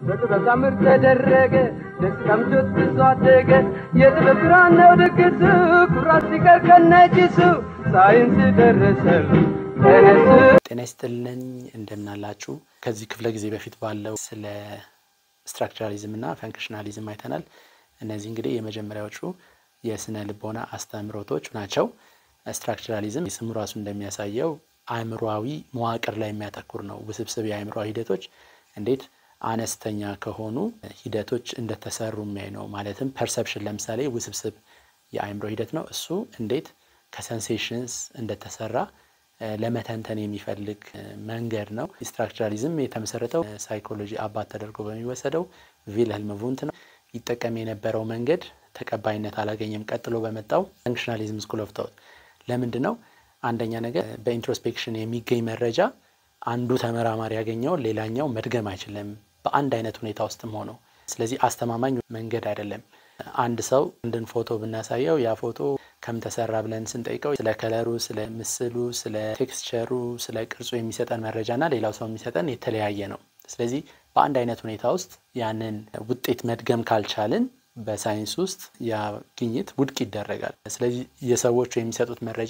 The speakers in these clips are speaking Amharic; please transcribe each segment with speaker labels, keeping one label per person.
Speaker 1: በጥበብ ታምር ተደረገ ደስታ ምቾት ብዙ አደገ የጥበብ ብርሃን ነው ድግሱ ኩራት ሲቀር ከነጭሱ ሳይንስ ደረሰሉ ተነሱ
Speaker 2: ጤና ይስጥልኝ እንደምናላችሁ። ከዚህ ክፍለ ጊዜ በፊት ባለው ስለ ስትራክቸራሊዝም እና ፈንክሽናሊዝም አይተናል። እነዚህ እንግዲህ የመጀመሪያዎቹ የስነ ልቦና አስተምህሮቶች ናቸው። ስትራክቸራሊዝም ስሙ ራሱ እንደሚያሳየው አእምሯዊ መዋቅር ላይ የሚያተኩር ነው። ውስብስብ የአእምሯዊ ሂደቶች እንዴት አነስተኛ ከሆኑ ሂደቶች እንደተሰሩ የሚያይ ነው። ማለትም ፐርሰፕሽን ለምሳሌ ውስብስብ የአእምሮ ሂደት ነው። እሱ እንዴት ከሰንሴሽንስ እንደተሰራ ለመተንተን የሚፈልግ መንገድ ነው። ስትራክቸራሊዝም የተመሰረተው ሳይኮሎጂ አባት ተደርጎ በሚወሰደው ቪልሄልም ቡንት ነው። ይጠቀም የነበረው መንገድ ተቀባይነት አላገኘም። ቀጥሎ በመጣው ፈንክሽናሊዝም ስኩል ኦፍ ቶት ለምንድን ነው? አንደኛ ነገር በኢንትሮስፔክሽን የሚገኝ መረጃ አንዱ ተመራማሪ ያገኘውን ሌላኛው መድገም አይችልም፣ በአንድ አይነት ሁኔታ ውስጥም ሆነው። ስለዚህ አስተማማኝ መንገድ አይደለም። አንድ ሰው አንድን ፎቶ ብናሳየው ያ ፎቶ ከምን ተሰራ ብለን ስንጠይቀው ስለ ከለሩ፣ ስለ ምስሉ፣ ስለ ቴክስቸሩ፣ ስለ ቅርጹ የሚሰጠን መረጃና ሌላው ሰው የሚሰጠን የተለያየ ነው። ስለዚህ በአንድ አይነት ሁኔታ ውስጥ ያንን ውጤት መድገም ካልቻልን በሳይንስ ውስጥ ያ ግኝት ውድቅ ይደረጋል። ስለዚህ የሰዎቹ የሚሰጡት መረጃ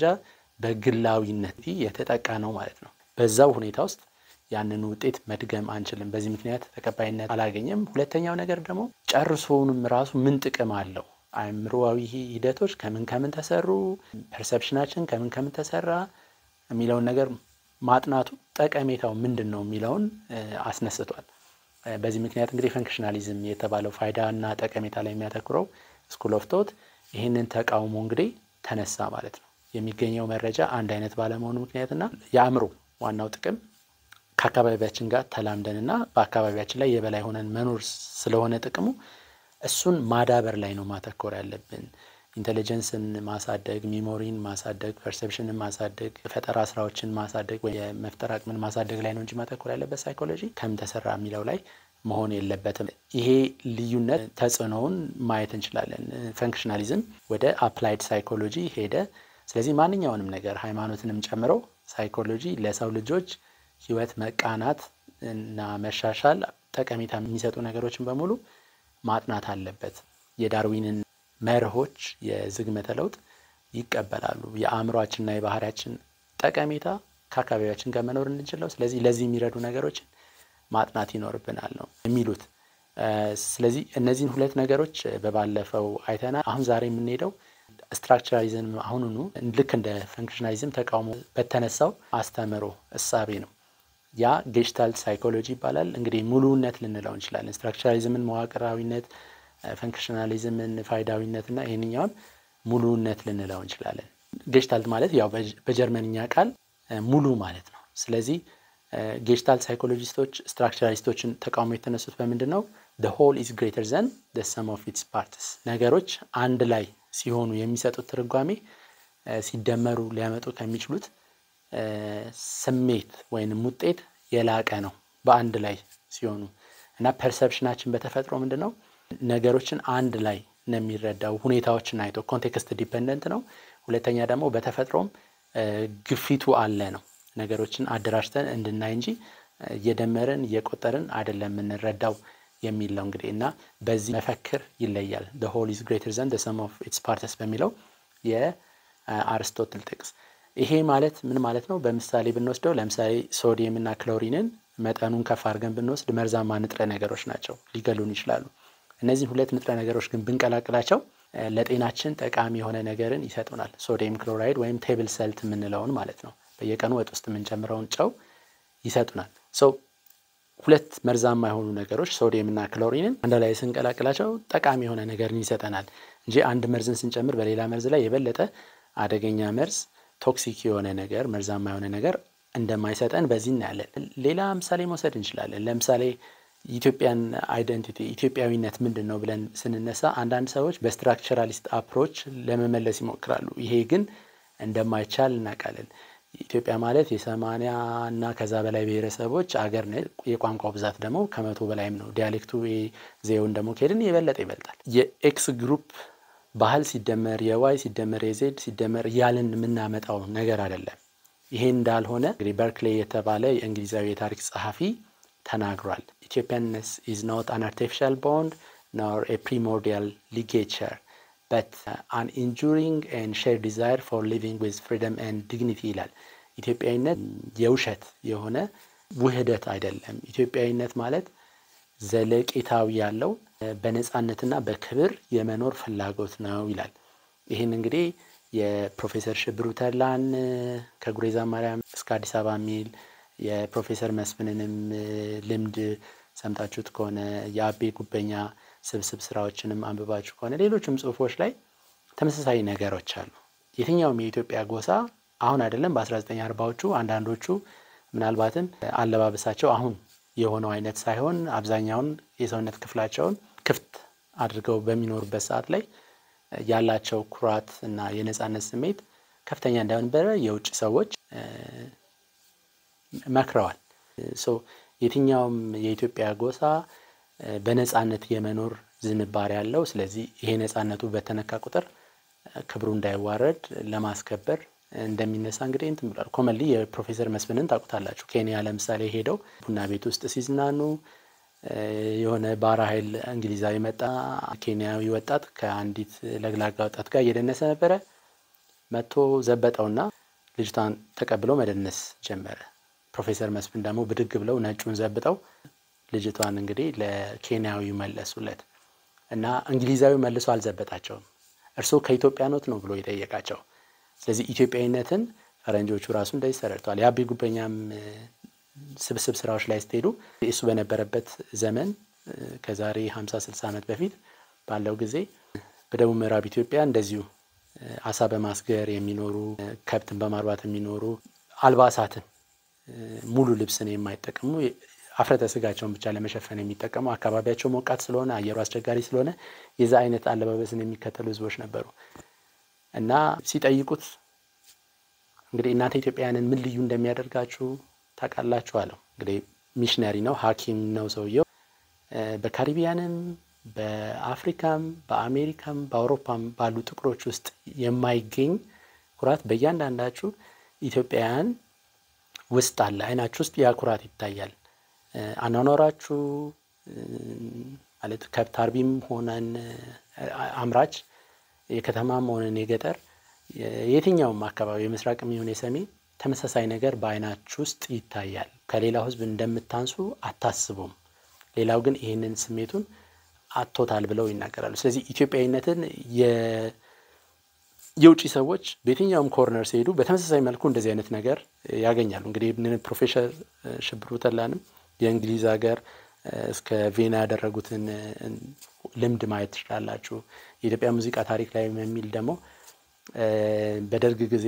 Speaker 2: በግላዊነት የተጠቃ ነው ማለት ነው። በዛው ሁኔታ ውስጥ ያንን ውጤት መድገም አንችልም። በዚህ ምክንያት ተቀባይነት አላገኘም። ሁለተኛው ነገር ደግሞ ጨርሶውንም ራሱ ምን ጥቅም አለው? አእምሮዊ ሂደቶች ከምን ከምን ተሰሩ፣ ፐርሰፕሽናችን ከምን ከምን ተሰራ የሚለውን ነገር ማጥናቱ ጠቀሜታው ምንድን ነው የሚለውን አስነስቷል። በዚህ ምክንያት እንግዲህ ፈንክሽናሊዝም የተባለው ፋይዳ እና ጠቀሜታ ላይ የሚያተኩረው ስኩል ኦፍ ቶት ይህንን ተቃውሞ እንግዲህ ተነሳ ማለት ነው። የሚገኘው መረጃ አንድ አይነት ባለመሆኑ ምክንያትና የአእምሮ ዋናው ጥቅም ከአካባቢያችን ጋር ተላምደንና በአካባቢያችን ላይ የበላይ ሆነን መኖር ስለሆነ ጥቅሙ እሱን ማዳበር ላይ ነው ማተኮር ያለብን። ኢንቴሊጀንስን ማሳደግ፣ ሚሞሪን ማሳደግ፣ ፐርሰፕሽንን ማሳደግ፣ ፈጠራ ስራዎችን ማሳደግ ወይ የመፍጠር አቅምን ማሳደግ ላይ ነው እንጂ ማተኮር ያለበት ሳይኮሎጂ ከምን ተሰራ የሚለው ላይ መሆን የለበትም። ይሄ ልዩነት ተጽዕኖውን ማየት እንችላለን። ፈንክሽናሊዝም ወደ አፕላይድ ሳይኮሎጂ ሄደ። ስለዚህ ማንኛውንም ነገር ሃይማኖትንም ጨምሮ ሳይኮሎጂ ለሰው ልጆች ህይወት መቃናት እና መሻሻል ጠቀሜታ የሚሰጡ ነገሮችን በሙሉ ማጥናት አለበት። የዳርዊንን መርሆች የዝግመተ ለውጥ ይቀበላሉ። የአእምሯችንና የባህሪያችን ጠቀሜታ ከአካባቢያችን ጋር መኖር እንችለው። ስለዚህ ለዚህ የሚረዱ ነገሮችን ማጥናት ይኖርብናል ነው የሚሉት። ስለዚህ እነዚህን ሁለት ነገሮች በባለፈው አይተናል። አሁን ዛሬ የምንሄደው ስትራክቸራሊዝም አሁኑኑ ልክ እንደ ፈንክሽናሊዝም ተቃውሞ በተነሳው አስተምህሮ እሳቤ ነው። ያ ጌሽታልት ሳይኮሎጂ ይባላል። እንግዲህ ሙሉነት ልንለው እንችላለን። ስትራክቸራሊዝምን መዋቅራዊነት፣ ፈንክሽናሊዝምን ፋይዳዊነት እና ይህንኛውን ሙሉነት ልንለው እንችላለን። ጌሽታልት ማለት ያው በጀርመንኛ ቃል ሙሉ ማለት ነው። ስለዚህ ጌሽታልት ሳይኮሎጂስቶች ስትራክቸራሊስቶችን ተቃውሞ የተነሱት በምንድን ነው? the whole is greater than the sum of its parts ነገሮች አንድ ላይ ሲሆኑ የሚሰጡት ትርጓሜ ሲደመሩ ሊያመጡ ከሚችሉት ስሜት ወይንም ውጤት የላቀ ነው በአንድ ላይ ሲሆኑ እና ፐርሰፕሽናችን በተፈጥሮ ምንድን ነው ነገሮችን አንድ ላይ ነው የሚረዳው ሁኔታዎችን አይቶ ኮንቴክስት ዲፐንደንት ነው። ሁለተኛ ደግሞ በተፈጥሮም ግፊቱ አለ ነው ነገሮችን አደራጅተን እንድናይ እንጂ እየደመርን እየቆጠርን አይደለም የምንረዳው የሚል ነው እንግዲህ እና በዚህ መፈክር ይለያል። the whole is greater than the sum of its parts በሚለው የአርስቶትል ጥቅስ። ይሄ ማለት ምን ማለት ነው? በምሳሌ ብንወስደው ለምሳሌ ሶዲየም እና ክሎሪንን መጠኑን ከፍ አድርገን ብንወስድ መርዛማ ንጥረ ነገሮች ናቸው፣ ሊገሉን ይችላሉ። እነዚህን ሁለት ንጥረ ነገሮች ግን ብንቀላቅላቸው ለጤናችን ጠቃሚ የሆነ ነገርን ይሰጡናል። ሶዲየም ክሎራይድ ወይም ቴብል ሰልት የምንለውን ማለት ነው። በየቀኑ ወጥ ውስጥ የምንጨምረውን ጨው ይሰጡናል። ሰው ሁለት መርዛማ የሆኑ ነገሮች ሶዲየም እና ክሎሪንን አንድ ላይ ስንቀላቅላቸው ጠቃሚ የሆነ ነገርን ይሰጠናል እንጂ አንድ መርዝን ስንጨምር በሌላ መርዝ ላይ የበለጠ አደገኛ መርዝ ቶክሲክ የሆነ ነገር መርዛማ የሆነ ነገር እንደማይሰጠን በዚህ እናያለን። ሌላ ምሳሌ መውሰድ እንችላለን። ለምሳሌ ኢትዮጵያን አይደንቲቲ ኢትዮጵያዊነት ምንድን ነው ብለን ስንነሳ አንዳንድ ሰዎች በስትራክቸራሊስት አፕሮች ለመመለስ ይሞክራሉ። ይሄ ግን እንደማይቻል እናውቃለን። ኢትዮጵያ ማለት የሰማንያ እና ከዛ በላይ ብሔረሰቦች አገር ነ የቋንቋ ብዛት ደግሞ ከመቶ በላይም ነው። ዲያሌክቱ ዜውን ደግሞ ከሄድን የበለጠ ይበልጣል። የኤክስ ግሩፕ ባህል ሲደመር የዋይ ሲደመር የዜድ ሲደመር እያልን የምናመጣው ነገር አይደለም። ይሄ እንዳልሆነ እንግዲህ በርክሌ የተባለ የእንግሊዛዊ የታሪክ ጸሐፊ ተናግሯል። ኢትዮጵያንስ ኢዝ ኖት አን አርቲፊሻል ቦንድ ኖር ኤ ፕሪሞርዲያል ሊጌቸር በት አን ኢንጁሪንግ ኤንድ ሼር ዲዛይር ፎር ሊቪንግ ዊዝ ፍሪደም ኤንድ ዲግኒቲ ይላል። ኢትዮጵያዊነት የውሸት የሆነ ውህደት አይደለም። ኢትዮጵያዊነት ማለት ዘለቄታዊ ያለው በነፃነትና በክብር የመኖር ፍላጎት ነው ይላል። ይህን እንግዲህ የፕሮፌሰር ሽብሩ ተድላን ከጉሬዛ ማርያም እስከ አዲስ አበባ የሚል የፕሮፌሰር መስፍንንም ልምድ ሰምታችሁት ከሆነ የአቤ ጉበኛ ስብስብ ስራዎችንም አንብባችሁ ከሆነ ሌሎችም ጽሁፎች ላይ ተመሳሳይ ነገሮች አሉ። የትኛውም የኢትዮጵያ ጎሳ አሁን አይደለም በ1940ዎቹ አንዳንዶቹ ምናልባትም አለባበሳቸው አሁን የሆነው አይነት ሳይሆን አብዛኛውን የሰውነት ክፍላቸውን ክፍት አድርገው በሚኖሩበት ሰዓት ላይ ያላቸው ኩራት እና የነጻነት ስሜት ከፍተኛ እንደነበረ የውጭ ሰዎች መክረዋል። የትኛውም የኢትዮጵያ ጎሳ በነጻነት የመኖር ዝንባሬ ያለው። ስለዚህ ይሄ ነጻነቱ በተነካ ቁጥር ክብሩ እንዳይዋረድ ለማስከበር እንደሚነሳ እንግዲህ እንትን ብሏል። ኮመንሊ የፕሮፌሰር መስፍንን ታውቁታላችሁ። ኬንያ ለምሳሌ ሄደው ቡና ቤት ውስጥ ሲዝናኑ የሆነ ባህር ኃይል እንግሊዛዊ መጣ። ኬንያዊ ወጣት ከአንዲት ለግላጋ ወጣት ጋር እየደነሰ ነበረ። መጥቶ ዘበጠውና ልጅቷን ተቀብለው መደነስ ጀመረ። ፕሮፌሰር መስፍን ደግሞ ብድግ ብለው ነጩን ዘብጠው ልጅቷን እንግዲህ ለኬንያዊ መለሱለት እና እንግሊዛዊ መልሶ አልዘበጣቸውም። እርስዎ ከኢትዮጵያ ኖት ነው ብሎ የጠየቃቸው። ስለዚህ ኢትዮጵያዊነትን ፈረንጆቹ ራሱ እንደዚህ ተረድተዋል። የአቤ ጉበኛም ስብስብ ስራዎች ላይ ስትሄዱ እሱ በነበረበት ዘመን ከዛሬ 50 60 ዓመት በፊት ባለው ጊዜ በደቡብ ምዕራብ ኢትዮጵያ እንደዚሁ አሳ በማስገር የሚኖሩ ከብትን በማርባት የሚኖሩ አልባሳትን ሙሉ ልብስን የማይጠቀሙ አፍረተ ስጋቸውን ብቻ ለመሸፈን የሚጠቀሙ አካባቢያቸው ሞቃት ስለሆነ አየሩ አስቸጋሪ ስለሆነ የዛ አይነት አለባበስን የሚከተሉ ህዝቦች ነበሩ እና ሲጠይቁት እንግዲህ እናንተ ኢትዮጵያውያንን ምን ልዩ እንደሚያደርጋችሁ ታውቃላችሁ አለው። እንግዲህ ሚሽነሪ ነው፣ ሐኪም ነው ሰውየው። በካሪቢያንም በአፍሪካም በአሜሪካም በአውሮፓም ባሉ ጥቁሮች ውስጥ የማይገኝ ኩራት በእያንዳንዳችሁ ኢትዮጵያውያን ውስጥ አለ። አይናችሁ ውስጥ ያ ኩራት ይታያል። አኗኗራችሁ ማለት ከብት አርቢም ሆነን አምራች፣ የከተማም ሆነን የገጠር የትኛውም አካባቢ የምስራቅም ይሁን የሰሜን ተመሳሳይ ነገር በአይናችሁ ውስጥ ይታያል። ከሌላው ህዝብ እንደምታንሱ አታስቡም። ሌላው ግን ይህንን ስሜቱን አቶታል ብለው ይናገራሉ። ስለዚህ ኢትዮጵያዊነትን የውጭ ሰዎች በየትኛውም ኮርነር ሲሄዱ በተመሳሳይ መልኩ እንደዚህ አይነት ነገር ያገኛሉ። እንግዲህ ፕሮፌሰር ሽብሩ ተድላንም የእንግሊዝ ሀገር እስከ ቬና ያደረጉትን ልምድ ማየት ትችላላችሁ። የኢትዮጵያ ሙዚቃ ታሪክ ላይ የሚል ደግሞ በደርግ ጊዜ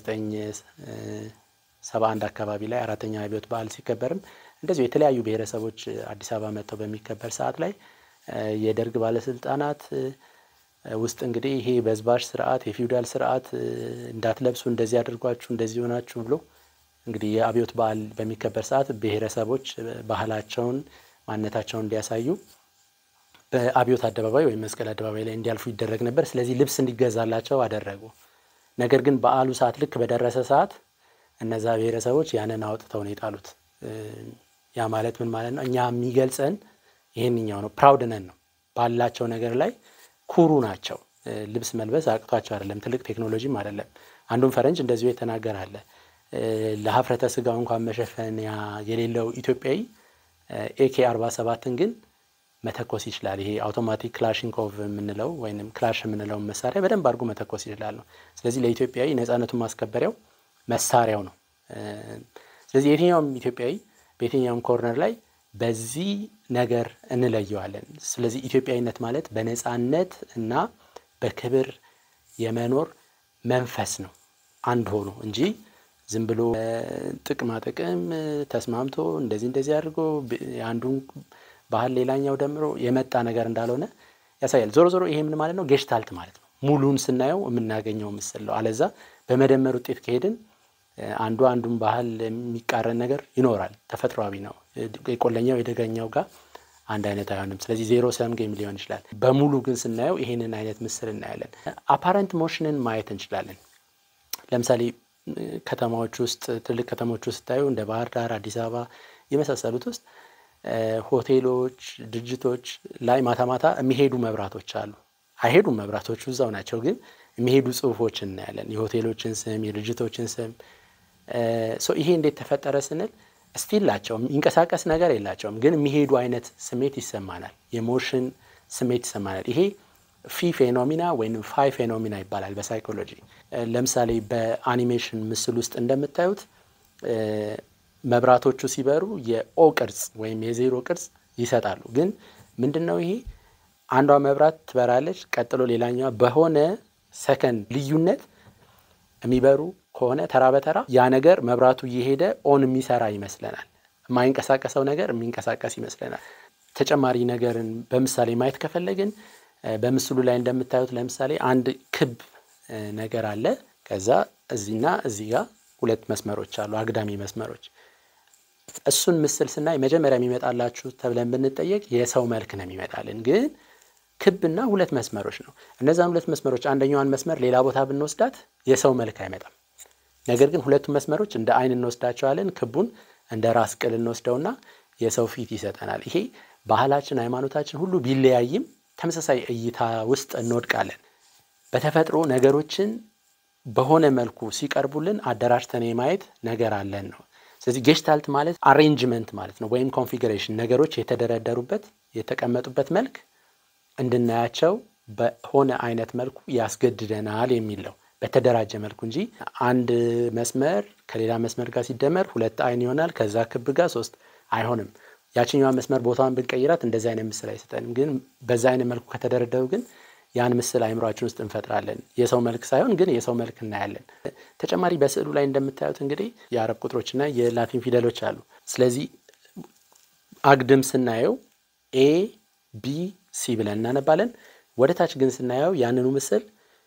Speaker 2: በ1971 አካባቢ ላይ አራተኛ አብዮት በዓል ሲከበርም እንደዚሁ የተለያዩ ብሔረሰቦች አዲስ አበባ መጥተው በሚከበር ሰዓት ላይ የደርግ ባለስልጣናት ውስጥ እንግዲህ ይሄ በዝባዥ ስርዓት የፊውዳል ስርዓት እንዳትለብሱ እንደዚህ አድርጓችሁ እንደዚህ ሆናችሁ ብሎ እንግዲህ የአብዮት በዓል በሚከበር ሰዓት ብሔረሰቦች ባህላቸውን ማንነታቸውን እንዲያሳዩ በአብዮት አደባባይ ወይም መስቀል አደባባይ ላይ እንዲያልፉ ይደረግ ነበር። ስለዚህ ልብስ እንዲገዛላቸው አደረጉ። ነገር ግን በዓሉ ሰዓት ልክ በደረሰ ሰዓት እነዛ ብሔረሰቦች ያንን አውጥተው ነው የጣሉት። ያ ማለት ምን ማለት ነው? እኛ የሚገልጸን ይህንኛው ነው። ፕራውድ ነን ነው ባላቸው ነገር ላይ ኩሩ ናቸው። ልብስ መልበስ አቅቷቸው አይደለም፣ ትልቅ ቴክኖሎጂም አይደለም። አንዱን ፈረንጅ እንደዚሁ የተናገር አለ። ለሀፍረተ ስጋው እንኳን መሸፈኛ የሌለው ኢትዮጵያዊ ኤኬ አርባ ሰባትን ግን መተኮስ ይችላል። ይሄ አውቶማቲክ ክላሽንኮቭ የምንለው ወይም ክላሽ የምንለውን መሳሪያ በደንብ አድርጎ መተኮስ ይችላል ነው። ስለዚህ ለኢትዮጵያዊ ነጻነቱን ማስከበሪያው መሳሪያው ነው። ስለዚህ የትኛውም ኢትዮጵያዊ በየትኛውም ኮርነር ላይ በዚህ ነገር እንለየዋለን። ስለዚህ ኢትዮጵያዊነት ማለት በነጻነት እና በክብር የመኖር መንፈስ ነው አንድ ሆኖ እንጂ ዝም ብሎ ጥቅማ ጥቅም ተስማምቶ እንደዚህ እንደዚህ አድርጎ አንዱን ባህል ሌላኛው ደምሮ የመጣ ነገር እንዳልሆነ ያሳያል። ዞሮ ዞሮ ይሄ ምን ማለት ነው? ጌሽታልት ማለት ነው። ሙሉን ስናየው የምናገኘው ምስል ነው። አለዛ በመደመር ውጤት ከሄድን አንዱ አንዱን ባህል የሚቃረን ነገር ይኖራል። ተፈጥሯዊ ነው። የቆለኛው የደገኛው ጋር አንድ አይነት አይሆንም። ስለዚህ ዜሮ ሰም ጌም ሊሆን ይችላል። በሙሉ ግን ስናየው ይሄንን አይነት ምስል እናያለን። አፓረንት ሞሽንን ማየት እንችላለን። ለምሳሌ ከተማዎች ውስጥ ትልቅ ከተሞች ውስጥ ስታዩ እንደ ባህር ዳር፣ አዲስ አበባ የመሳሰሉት ውስጥ ሆቴሎች፣ ድርጅቶች ላይ ማታ ማታ የሚሄዱ መብራቶች አሉ። አይሄዱም መብራቶቹ እዛው ናቸው፣ ግን የሚሄዱ ጽሁፎች እናያለን። የሆቴሎችን ስም፣ የድርጅቶችን ስም። ይሄ እንዴት ተፈጠረ ስንል ስቲል ላቸው የሚንቀሳቀስ ነገር የላቸውም፣ ግን የሚሄዱ አይነት ስሜት ይሰማናል። የሞሽን ስሜት ይሰማናል። ይሄ ፊ ፌኖሚና ወይም ፋይ ፌኖሚና ይባላል በሳይኮሎጂ። ለምሳሌ በአኒሜሽን ምስል ውስጥ እንደምታዩት መብራቶቹ ሲበሩ የኦ ቅርጽ ወይም የዜሮ ቅርጽ ይሰጣሉ። ግን ምንድን ነው ይሄ? አንዷ መብራት ትበራለች፣ ቀጥሎ ሌላኛዋ በሆነ ሰከንድ ልዩነት የሚበሩ ከሆነ ተራ በተራ ያ ነገር መብራቱ እየሄደ ኦን የሚሰራ ይመስለናል። የማይንቀሳቀሰው ነገር የሚንቀሳቀስ ይመስለናል። ተጨማሪ ነገርን በምሳሌ ማየት ከፈለግን በምስሉ ላይ እንደምታዩት ለምሳሌ አንድ ክብ ነገር አለ። ከዛ እዚህና እዚህ ጋር ሁለት መስመሮች አሉ፣ አግዳሚ መስመሮች። እሱን ምስል ስናይ መጀመሪያ የሚመጣላችሁ ተብለን ብንጠየቅ የሰው መልክ ነው የሚመጣልን፣ ግን ክብና ሁለት መስመሮች ነው። እነዛን ሁለት መስመሮች አንደኛዋን መስመር ሌላ ቦታ ብንወስዳት የሰው መልክ አይመጣም። ነገር ግን ሁለቱም መስመሮች እንደ አይን እንወስዳቸዋለን። ክቡን እንደ ራስ ቅል እንወስደውና የሰው ፊት ይሰጠናል። ይሄ ባህላችን፣ ሃይማኖታችን ሁሉ ቢለያይም ተመሳሳይ እይታ ውስጥ እንወድቃለን። በተፈጥሮ ነገሮችን በሆነ መልኩ ሲቀርቡልን አደራጅተን የማየት ነገር አለን ነው። ስለዚህ ጌሽታልት ማለት አሬንጅመንት ማለት ነው፣ ወይም ኮንፊግሬሽን፣ ነገሮች የተደረደሩበት የተቀመጡበት መልክ እንድናያቸው በሆነ አይነት መልኩ ያስገድደናል የሚለው በተደራጀ መልኩ እንጂ አንድ መስመር ከሌላ መስመር ጋር ሲደመር ሁለት አይን ይሆናል። ከዛ ክብ ጋር ሶስት አይሆንም። ያችኛዋ መስመር ቦታዋን ብንቀይራት እንደዚህ አይነት ምስል አይሰጠንም። ግን በዛ አይነት መልኩ ከተደረደሩ ግን ያን ምስል አይምሯችን ውስጥ እንፈጥራለን። የሰው መልክ ሳይሆን ግን የሰው መልክ እናያለን። ተጨማሪ በስዕሉ ላይ እንደምታዩት እንግዲህ የአረብ ቁጥሮችና የላቲን ፊደሎች አሉ። ስለዚህ አግድም ስናየው ኤ ቢ ሲ ብለን እናነባለን። ወደ ታች ግን ስናየው ያንኑ ምስል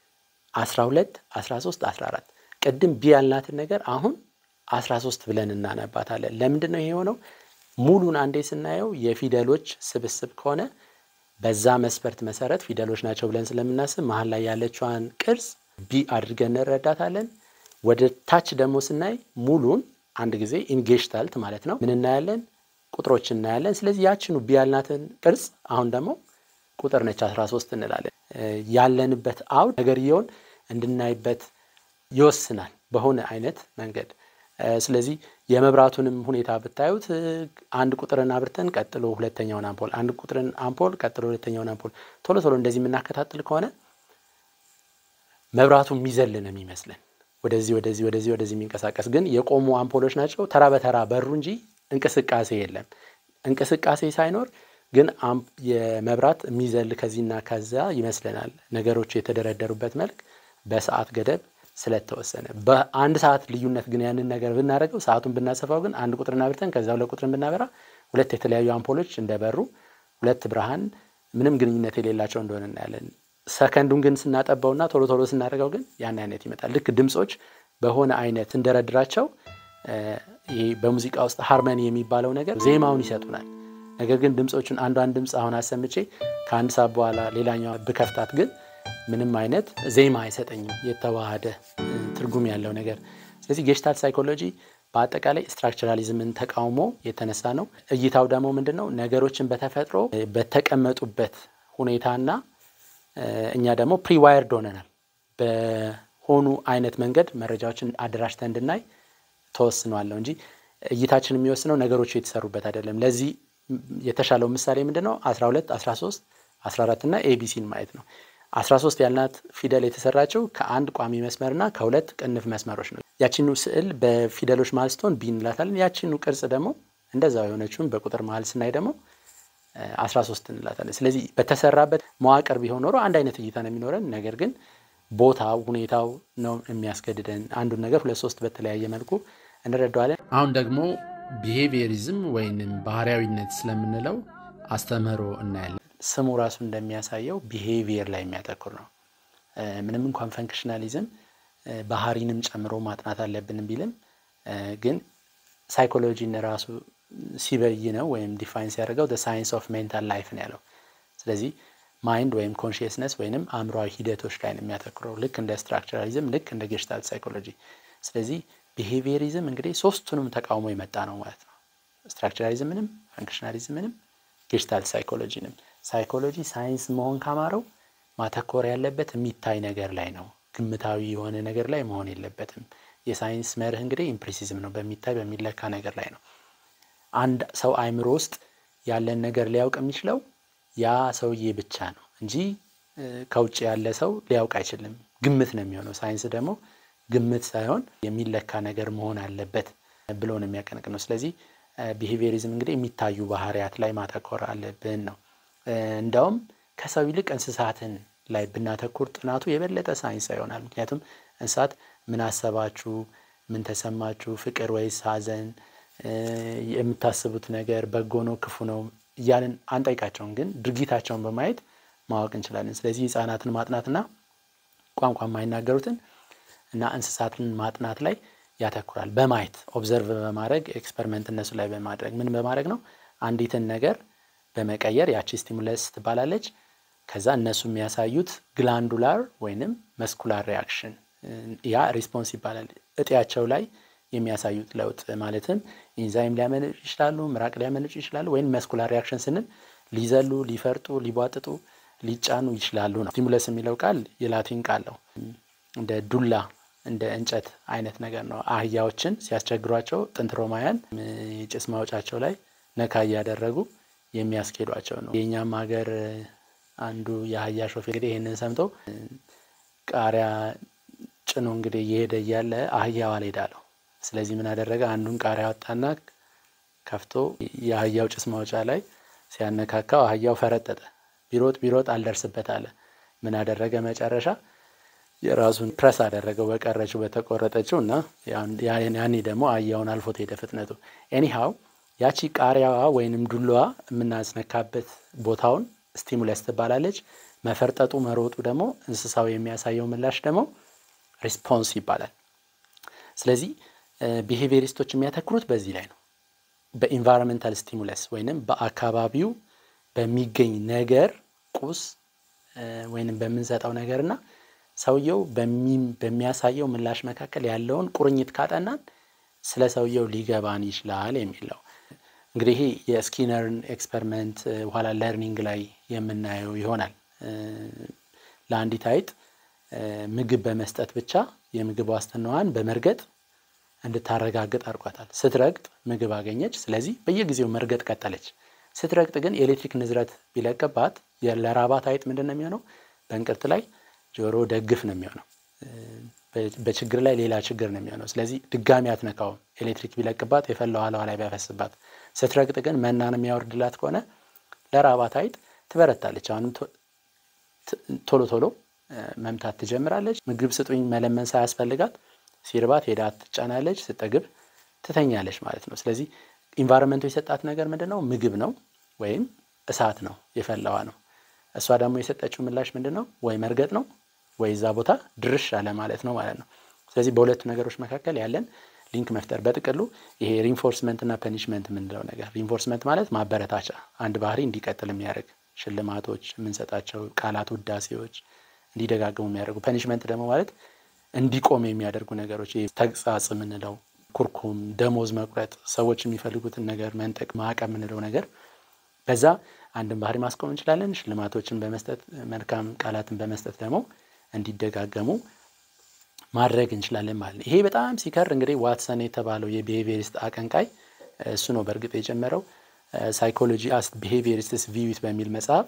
Speaker 2: 12 13 14 ቅድም ቢ ያልናትን ነገር አሁን 13 ብለን እናነባታለን። ለምንድን ነው ይሄ የሆነው? ሙሉን አንዴ ስናየው የፊደሎች ስብስብ ከሆነ በዛ መስፈርት መሰረት ፊደሎች ናቸው ብለን ስለምናስብ መሀል ላይ ያለችዋን ቅርጽ ቢ አድርገን እንረዳታለን። ወደ ታች ደግሞ ስናይ ሙሉን አንድ ጊዜ ኢንጌሽታልት ማለት ነው ምን እናያለን? ቁጥሮች እናያለን። ስለዚህ ያችኑ ቢ ያልናትን ቅርጽ አሁን ደግሞ ቁጥር ነች 13 እንላለን። ያለንበት አውድ ነገርየውን እንድናይበት ይወስናል በሆነ አይነት መንገድ። ስለዚህ የመብራቱንም ሁኔታ ብታዩት አንድ ቁጥርን አብርተን ቀጥሎ ሁለተኛውን አምፖል፣ አንድ ቁጥርን አምፖል ቀጥሎ ሁለተኛውን አምፖል ቶሎ ቶሎ እንደዚህ የምናከታትል ከሆነ መብራቱ የሚዘል ነው የሚመስለን ወደዚህ ወደዚህ ወደዚህ ወደዚህ የሚንቀሳቀስ ግን የቆሙ አምፖሎች ናቸው። ተራ በተራ በሩ እንጂ እንቅስቃሴ የለም። እንቅስቃሴ ሳይኖር ግን የመብራት የሚዘል ከዚህና ከዛ ይመስለናል። ነገሮች የተደረደሩበት መልክ በሰዓት ገደብ ስለተወሰነ በአንድ ሰዓት ልዩነት ግን ያንን ነገር ብናደርገው ሰዓቱን ብናሰፋው ግን አንድ ቁጥርን አብርተን ከዛ ሁለት ቁጥርን ብናበራ ሁለት የተለያዩ አምፖሎች እንደበሩ ሁለት ብርሃን ምንም ግንኙነት የሌላቸው እንደሆነ እናያለን። ሰከንዱን ግን ስናጠባውና ቶሎ ቶሎ ስናደርገው ግን ያን አይነት ይመጣል። ልክ ድምፆች በሆነ አይነት ስንደረድራቸው ይሄ በሙዚቃ ውስጥ ሃርመኒ የሚባለው ነገር ዜማውን ይሰጡናል። ነገር ግን ድምፆቹን አንዷን ድምፅ አሁን አሰምቼ ከአንድ ሰዓት በኋላ ሌላኛዋ ብከፍታት ግን ምንም አይነት ዜማ አይሰጠኝም፣ የተዋሃደ ትርጉም ያለው ነገር። ስለዚህ ጌሽታልት ሳይኮሎጂ በአጠቃላይ ስትራክቸራሊዝምን ተቃውሞ የተነሳ ነው። እይታው ደግሞ ምንድን ነው? ነገሮችን በተፈጥሮ በተቀመጡበት ሁኔታና እኛ ደግሞ ፕሪዋይርድ ሆነናል በሆኑ አይነት መንገድ መረጃዎችን አደራጅተን እንድናይ ተወስኗለሁ እንጂ እይታችን የሚወስነው ነገሮቹ የተሰሩበት አይደለም። ለዚህ የተሻለው ምሳሌ ምንድን ነው? 12፣ 13፣ 14 እና ኤቢሲን ማየት ነው። 13 ያልናት ፊደል የተሰራችው ከአንድ ቋሚ መስመርና ከሁለት ቅንፍ መስመሮች ነው። ያችኑ ስዕል በፊደሎች መሀል ስትሆን ቢ እንላታለን። ያችኑ ቅርጽ ደግሞ እንደዛው የሆነችውን በቁጥር መሀል ስናይ ደግሞ 13 እንላታለን። ስለዚህ በተሰራበት መዋቅር ቢሆን ኖሮ አንድ አይነት እይታ ነው የሚኖረን። ነገር ግን ቦታው፣ ሁኔታው ነው የሚያስገድደን። አንዱን ነገር ሁለት ሶስት በተለያየ መልኩ እንረዳዋለን። አሁን ደግሞ ቢሄቪየሪዝም ወይንም ባህሪያዊነት ስለምንለው አስተምህሮ እናያለን። ስሙ ራሱ እንደሚያሳየው ቢሄቪየር ላይ የሚያተኩር ነው። ምንም እንኳን ፈንክሽናሊዝም ባህሪንም ጨምሮ ማጥናት አለብንም ቢልም ግን ሳይኮሎጂን ራሱ ሲበይነው ወይም ዲፋይን ሲያደርገው ሳይንስ ኦፍ ሜንታል ላይፍ ነው ያለው። ስለዚህ ማይንድ ወይም ኮንሽየስነስ ወይንም አእምሯዊ ሂደቶች ላይ ነው የሚያተኩረው ልክ እንደ ስትራክቸራሊዝም፣ ልክ እንደ ጌሽታልት ሳይኮሎጂ። ስለዚህ ቢሄቪየሪዝም እንግዲህ ሶስቱንም ተቃውሞ የመጣ ነው ማለት ነው። ስትራክቸራሊዝምንም ፈንክሽናሊዝምንም ጌስታልት ሳይኮሎጂንም። ሳይኮሎጂ ሳይንስ መሆን ካማረው ማተኮር ያለበት የሚታይ ነገር ላይ ነው። ግምታዊ የሆነ ነገር ላይ መሆን የለበትም። የሳይንስ መርህ እንግዲህ ኢምፕሪሲዝም ነው፣ በሚታይ በሚለካ ነገር ላይ ነው። አንድ ሰው አእምሮ ውስጥ ያለን ነገር ሊያውቅ የሚችለው ያ ሰውዬ ብቻ ነው እንጂ ከውጭ ያለ ሰው ሊያውቅ አይችልም። ግምት ነው የሚሆነው። ሳይንስ ደግሞ ግምት ሳይሆን የሚለካ ነገር መሆን አለበት ብሎ ነው የሚያቀነቅ ነው። ስለዚህ ቢሄቪየሪዝም እንግዲህ የሚታዩ ባህሪያት ላይ ማተኮር አለብን ነው። እንዳውም ከሰው ይልቅ እንስሳትን ላይ ብናተኩር ጥናቱ የበለጠ ሳይንስ ይሆናል። ምክንያቱም እንስሳት ምን አሰባችሁ፣ ምን ተሰማችሁ፣ ፍቅር ወይስ ሐዘን፣ የምታስቡት ነገር በጎ ነው ክፉ ነው እያልን አንጠይቃቸውም፣ ግን ድርጊታቸውን በማየት ማወቅ እንችላለን። ስለዚህ ህጻናትን ማጥናትና ቋንቋ የማይናገሩትን እና እንስሳትን ማጥናት ላይ ያተኩራል። በማየት ኦብዘርቭ በማድረግ ኤክስፐሪመንት እነሱ ላይ በማድረግ ምን በማድረግ ነው አንዲትን ነገር በመቀየር ያቺ ስቲሙለስ ትባላለች። ከዛ እነሱ የሚያሳዩት ግላንዱላር ወይንም መስኩላር ሪያክሽን ያ ሪስፖንስ ይባላል። እጢያቸው ላይ የሚያሳዩት ለውጥ ማለትም ኢንዛይም ሊያመነጩ ይችላሉ፣ ምራቅ ሊያመነጩ ይችላሉ። ወይም መስኩላር ሪያክሽን ስንል ሊዘሉ፣ ሊፈርጡ፣ ሊቧጥጡ፣ ሊጫኑ ይችላሉ ነው። ስቲሙለስ የሚለው ቃል የላቲን ቃል ነው። እንደ ዱላ እንደ እንጨት አይነት ነገር ነው። አህያዎችን ሲያስቸግሯቸው ጥንት ሮማውያን የጭስ ማውጫቸው ላይ ነካ እያደረጉ የሚያስኬዷቸው ነው። የእኛም ሀገር አንዱ የአህያ ሾፌር እንግዲህ ይህንን ሰምቶ ቃሪያ ጭኖ እንግዲህ እየሄደ እያለ አህያው አልሄዳለሁ። ስለዚህ ምን አደረገ? አንዱን ቃሪያ ወጣና ከፍቶ የአህያው ጭስ ማውጫ ላይ ሲያነካካው አህያው ፈረጠጠ። ቢሮጥ ቢሮጥ አልደርስበት አለ። ምን አደረገ? መጨረሻ የራሱን ፕረስ አደረገው በቀረችው በተቆረጠችው እና ያኔ ደግሞ አህያውን አልፎት ሄደ ፍጥነቱ። ኤኒሃው ያቺ ቃሪያዋ ወይንም ዱላዋ የምናስነካበት ቦታውን ስቲሙለስ ትባላለች። መፈርጠጡ መሮጡ ደግሞ እንስሳው የሚያሳየው ምላሽ ደግሞ ሪስፖንስ ይባላል። ስለዚህ ቢሄቪየሪስቶች የሚያተክሩት በዚህ ላይ ነው። በኢንቫይሮንመንታል ስቲሙለስ ወይንም በአካባቢው በሚገኝ ነገር ቁስ ወይንም በምንሰጠው ነገርና ሰውየው በሚያሳየው ምላሽ መካከል ያለውን ቁርኝት ካጠናን ስለ ሰውየው ሊገባን ይችላል የሚለው እንግዲህ ይሄ የስኪነርን ኤክስፐሪመንት በኋላ ለርኒንግ ላይ የምናየው ይሆናል። ለአንዲት አይጥ ምግብ በመስጠት ብቻ የምግብ ዋስትናዋን በመርገጥ እንድታረጋግጥ አድርጓታል። ስትረግጥ ምግብ አገኘች። ስለዚህ በየጊዜው መርገጥ ቀጠለች። ስትረግጥ ግን የኤሌክትሪክ ንዝረት ቢለቅባት ለራባት አይጥ ምንድን ነው የሚሆነው? በእንቅርት ላይ ጆሮ ደግፍ ነው የሚሆነው። በችግር ላይ ሌላ ችግር ነው የሚሆነው። ስለዚህ ድጋሚ አትነካውም። ኤሌክትሪክ ቢለቅባት የፈላው ኋላዋ ላይ ቢያፈስባት፣ ስትረግጥ ግን መናን የሚያወርድላት ከሆነ ለራባት አይጥ ትበረታለች። አሁንም ቶሎ ቶሎ መምታት ትጀምራለች። ምግብ ስጡኝ መለመን ሳያስፈልጋት ሲርባት ሄዳ ትጫናለች፣ ስጠግብ ትተኛለች ማለት ነው። ስለዚህ ኢንቫይሮንመንቱ የሰጣት ነገር ምንድን ነው? ምግብ ነው ወይም እሳት ነው፣ የፈላዋ ነው። እሷ ደግሞ የሰጠችው ምላሽ ምንድን ነው? ወይ መርገጥ ነው ወይ እዛ ቦታ ድርሽ አለ ማለት ነው ማለት ነው። ስለዚህ በሁለቱ ነገሮች መካከል ያለን ሊንክ መፍጠር በጥቅሉ ይሄ ሪንፎርስመንት እና ፐኒሽመንት የምንለው ነገር ሪንፎርስመንት ማለት ማበረታቻ፣ አንድ ባህሪ እንዲቀጥል የሚያደርግ ሽልማቶች የምንሰጣቸው ቃላት፣ ውዳሴዎች እንዲደጋግሙ የሚያደርጉ ፐኒሽመንት ደግሞ ማለት እንዲቆም የሚያደርጉ ነገሮች ተግሳጽ የምንለው ኩርኩም፣ ደሞዝ መቁረጥ፣ ሰዎች የሚፈልጉትን ነገር መንጠቅ፣ ማዕቀብ የምንለው ነገር በዛ አንድን ባህሪ ማስቆም እንችላለን። ሽልማቶችን በመስጠት መልካም ቃላትን በመስጠት ደግሞ እንዲደጋገሙ ማድረግ እንችላለን ማለት ነው። ይሄ በጣም ሲከር እንግዲህ ዋትሰን የተባለው የቢሄቪየሪስት አቀንቃይ እሱ ነው በእርግጥ የጀመረው ሳይኮሎጂ አስ ቢሄቪየሪስትስ ቪዊት በሚል መጽሐፍ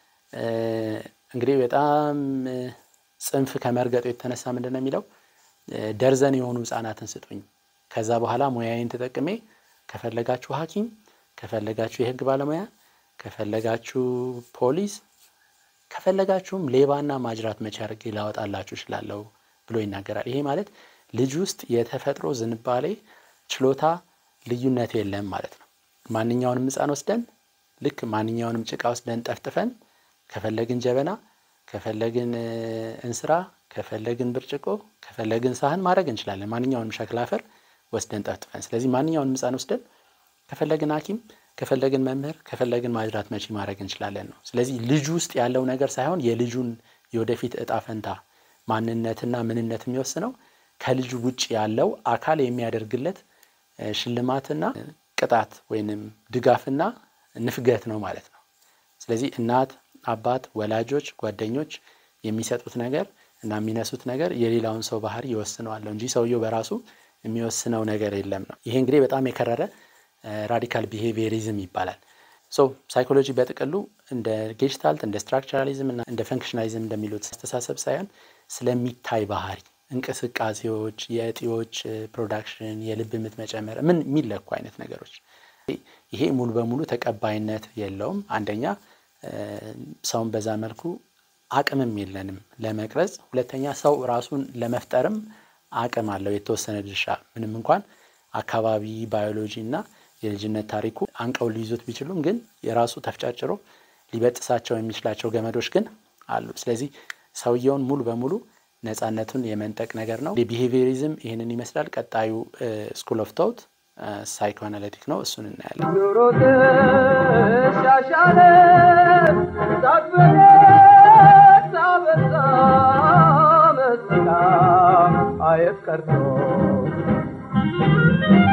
Speaker 2: እንግዲህ በጣም ጽንፍ ከመርገጡ የተነሳ ምንድን ነው የሚለው ደርዘን የሆኑ ህጻናትን ስጡኝ፣ ከዛ በኋላ ሙያዬን ተጠቅሜ ከፈለጋችሁ ሐኪም ከፈለጋችሁ የህግ ባለሙያ ከፈለጋችሁ ፖሊስ ከፈለጋችሁም ሌባና ማጅራት መቼ አድርጌ ላወጣላችሁ እችላለሁ ብሎ ይናገራል። ይሄ ማለት ልጅ ውስጥ የተፈጥሮ ዝንባሌ ችሎታ ልዩነት የለም ማለት ነው። ማንኛውንም ህፃን ወስደን ልክ ማንኛውንም ጭቃ ወስደን ጠፍጥፈን ከፈለግን ጀበና፣ ከፈለግን እንስራ፣ ከፈለግን ብርጭቆ፣ ከፈለግን ሳህን ማድረግ እንችላለን። ማንኛውንም ሸክላ አፈር ወስደን ጠፍጥፈን። ስለዚህ ማንኛውንም ህፃን ወስደን ከፈለግን ሐኪም ከፈለግን መምህር ከፈለግን ማጅራት መቺ ማድረግ እንችላለን ነው። ስለዚህ ልጁ ውስጥ ያለው ነገር ሳይሆን የልጁን የወደፊት እጣ ፈንታ ማንነትና ምንነት የሚወስነው ከልጁ ውጭ ያለው አካል የሚያደርግለት ሽልማትና ቅጣት ወይንም ድጋፍና ንፍገት ነው ማለት ነው። ስለዚህ እናት፣ አባት፣ ወላጆች፣ ጓደኞች የሚሰጡት ነገር እና የሚነሱት ነገር የሌላውን ሰው ባህሪ ይወስነዋል እንጂ ሰውየው በራሱ የሚወስነው ነገር የለም ነው። ይሄ እንግዲህ በጣም የከረረ ራዲካል ቢሄቪየሪዝም ይባላል። ሶ ሳይኮሎጂ በጥቅሉ እንደ ጌሽታልት እንደ ስትራክቸራሊዝም እና እንደ ፈንክሽናሊዝም እንደሚሉት አስተሳሰብ ሳይሆን ስለሚታይ ባህሪ እንቅስቃሴዎች፣ የእጢዎች ፕሮዳክሽን፣ የልብ ምት መጨመር ምን የሚለኩ አይነት ነገሮች ይሄ ሙሉ በሙሉ ተቀባይነት የለውም። አንደኛ ሰውን በዛ መልኩ አቅምም የለንም ለመቅረጽ። ሁለተኛ ሰው ራሱን ለመፍጠርም አቅም አለው የተወሰነ ድርሻ ምንም እንኳን አካባቢ ባዮሎጂ እና የልጅነት ታሪኩ አንቀው ሊይዙት ቢችሉም ግን የራሱ ተፍጨርጭሮ ሊበጥሳቸው የሚችላቸው ገመዶች ግን አሉ። ስለዚህ ሰውየውን ሙሉ በሙሉ ነፃነቱን የመንጠቅ ነገር ነው። የቢሄቪየሪዝም ይህንን ይመስላል። ቀጣዩ ስኩል ኦፍ ቶት ሳይኮአናሊቲክ ነው። እሱን እናያለን።
Speaker 1: ኑሮ ተሻሻለ ሳትበለ ሳበዛ መስላ አየት ቀርቶ